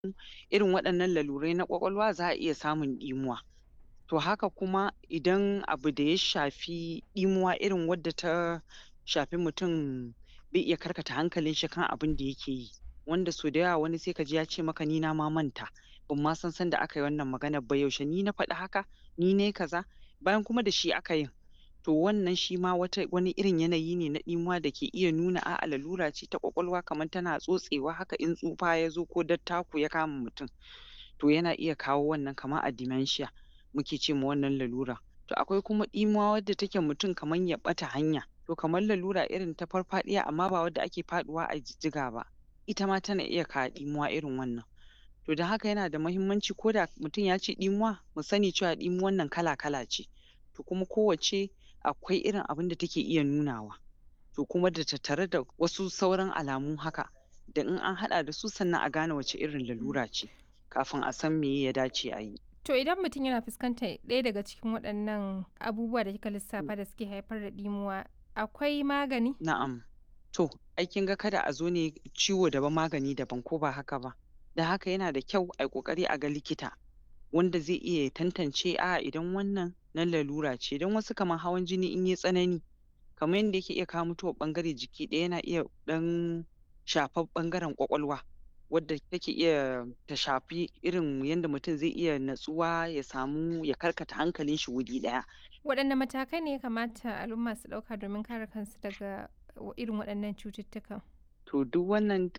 irin waɗannan lalurai na ƙwaƙwalwa za a iya samun ɗimuwa. To haka kuma idan abu da ya shafi ɗimuwa irin wadda ta shafi mutum bai iya karkata hankalin shi kan abin da yake yi, wanda sau da yawa wani sai ka ji ya ce maka ni na ma manta, ban ma san sanda aka yi wannan maganar ba, yaushe ni na faɗi haka, ni nai kaza, bayan kuma da shi aka yin. To wannan shi ma wata wani irin yanayi ne na ɗimuwa da ke iya nuna a'a lalura ce ta ƙwaƙwalwa kamar tana tsotsewa haka in tsufa ya zo ko dattako ya kama mutum. To yana iya kawo wannan kamar a dementia muke ce ma wannan lalura. To akwai kuma ɗimuwa wadda take mutum kamar ya ɓata hanya, to kamar lalura irin ta farfaɗiya amma ba wadda ake faɗuwa a jijjiga ba, ita ma tana iya kawo ɗimuwa irin wannan. To don haka yana da muhimmanci ko da mutum ya ce ɗimuwa, mu sani cewa ɗimuwan nan kala-kala ce, to kuma kowacce akwai irin abin da take iya nunawa. To kuma da tattare da wasu sauran alamu haka, da in an haɗa da su sannan a gane wace irin lalura ce, kafin a san meye ya dace a yi. To idan mutum yana fuskantar ɗaya daga cikin waɗannan abubuwa da kika lissafa da suke haifar da ɗimuwa, akwai magani? Na'am. To, ai kin ga kada a zo ne ciwo daban magani daban ko ba haka ba? Don haka yana da kyau ai ƙoƙari a ga likita, wanda zai iya ya tantance a'a idan wannan na lalura ce, don wasu kamar hawan jini in yai tsanani, kamar yanda yake iya kawo mutuwar ɓangare jiki ɗaya yana iya ɗan shafar ɓangaren ƙwaƙwalwa, wadda take iya ta shafi irin yanda mutum zai iya natsuwa ya samu ya karkata hankalin shi wuri ɗaya. Waɗanne matakai ne ya kamata al'umma su ɗauka domin kare kansu daga irin waɗannan cututtukan? To duk wannan